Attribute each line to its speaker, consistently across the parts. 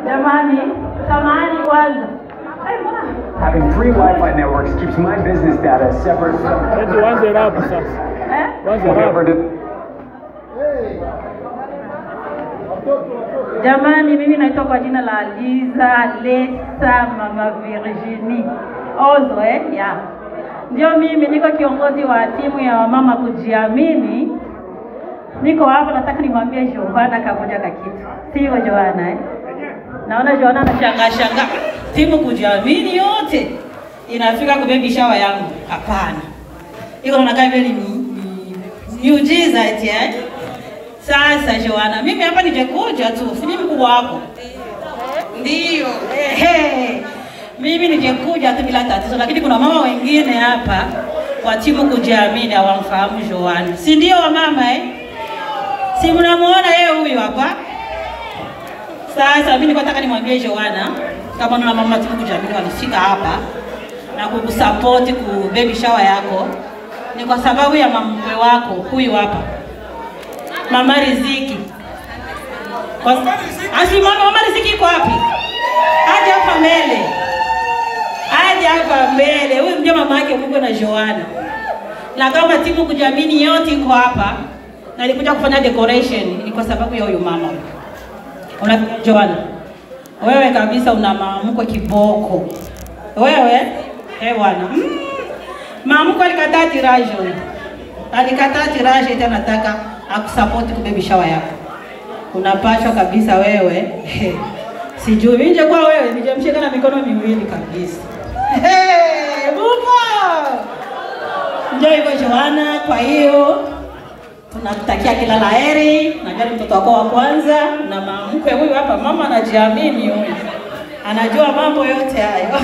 Speaker 1: Jamani, samahani kwanza. Ai, mbona
Speaker 2: Having three Wi-Fi networks keeps my business data separate from
Speaker 3: Eti uanze rapu sasa,
Speaker 1: eh?
Speaker 3: uanze
Speaker 2: whatever
Speaker 3: rapu.
Speaker 2: the
Speaker 1: Jamani, mimi naitwa kwa jina la Liza Lesa Mama Virginie Ozo eh? ya ndio mimi, niko kiongozi wa timu ya wamama kujiamini. Niko hapa, nataka nimwambie Johanna kamoja ka kitu, sio Johanna eh? Naona Johanna anashangaa shangaa, timu kujiamini yote inafika kwa baby shower yangu. Hapana, iko nakaa vile ni ni- miujiza eti eh? Sasa Joana, mimi hapa ningekuja tu, si mimi mkubwa wako. Ndio. Ehe. Mimi ningekuja tu bila tatizo, lakini kuna mama wengine hapa wa timu kujiamini hawamfahamu Joana. Si ndio wamama eh? Si mnamuona yeye huyu hapa? Sasa mimi nilikuwa nataka nimwambie Joana kama na mama timu kujiamini walifika hapa na kukusupport ku baby shower yako ni kwa sababu ya mamkwe wako huyu hapa. Mama Riziki. Kwa- Asi mama, mama Riziki iko wapi? Aje hapa mbele. Aje hapa mbele. Huyu ndio mama yake Mungu na Joana. Na kama timu kujiamini yote iko hapa na ilikuja kufanya decoration ni kwa sababu ya huyu mama. Una Joana. Wewe kabisa una maamko kiboko. Wewe eh bwana. Mm. Maamko alikataa tirajo alikataa tiraje eti anataka akusapoti kubebi shawa yako. Unapashwa kabisa wewe. Sijui mimi nje kwa wewe nijamshika na mikono miwili kabisa. Hey, bubo. Ndio hivyo Joana, kwa hiyo tunakutakia kila la heri. Najua ni mtoto wako wa kwanza na mamkwe huyu hapa, mama anajiamini huyu, anajua mambo yote hayo.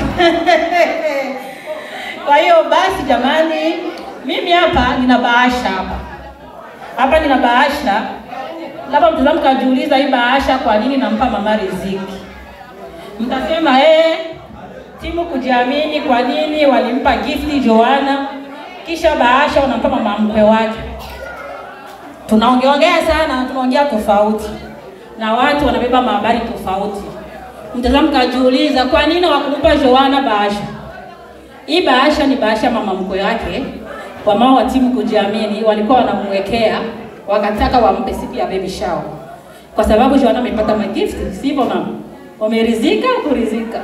Speaker 1: Kwa hiyo basi, jamani, mimi hapa nina bahasha hapa hapa, nina bahasha. Labda mtazamo kajiuliza hii bahasha kwa nini nampa mama riziki? Mtasema eh, timu kujiamini, kwa nini walimpa gifti Joana kisha bahasha wanampa mama mkwe wake? Tunaongeongea sana, tunaongea tofauti na watu wanabeba mahabari tofauti. Mtazamo kajiuliza kwa nini wakumpa Joana bahasha? Hii bahasha ni bahasha ya mama mkwe wake. Wamama wa timu kujiamini walikuwa wanamwekea, wakataka wampe siku ya baby shower, kwa sababu Joana amepata magifti, sivyo mama? Wamerizika kurizika.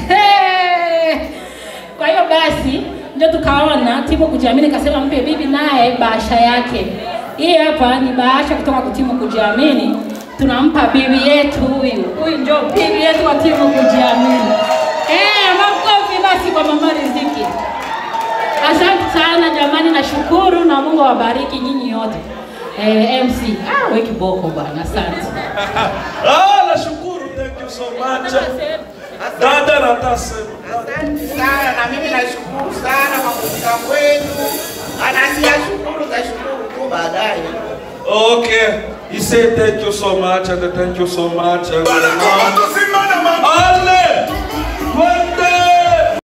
Speaker 1: Kwa hiyo basi ndio tukaona timu kujiamini kasema mpe bibi naye bahasha yake. Hii hapa ni bahasha kutoka kwa timu kujiamini, tunampa bibi yetu huyu. Huyu ndio bibi yetu wa timu kujiamini. Eh, makofi basi kwa mama Riziki. Asante sana jamani, nashukuru na Mungu awabariki nyinyi yote. Eh, MC, ah, we kiboko bwana, asante.
Speaker 4: Ah, nashukuru, thank you so much. Dada natasema.
Speaker 5: Asante sana na mimi nashukuru sana kwa kufika kwenu. Anasiyashukuru tashukuru tu baadaye.
Speaker 4: Okay, he said thank you so much and thank you so much. And, Hallelujah.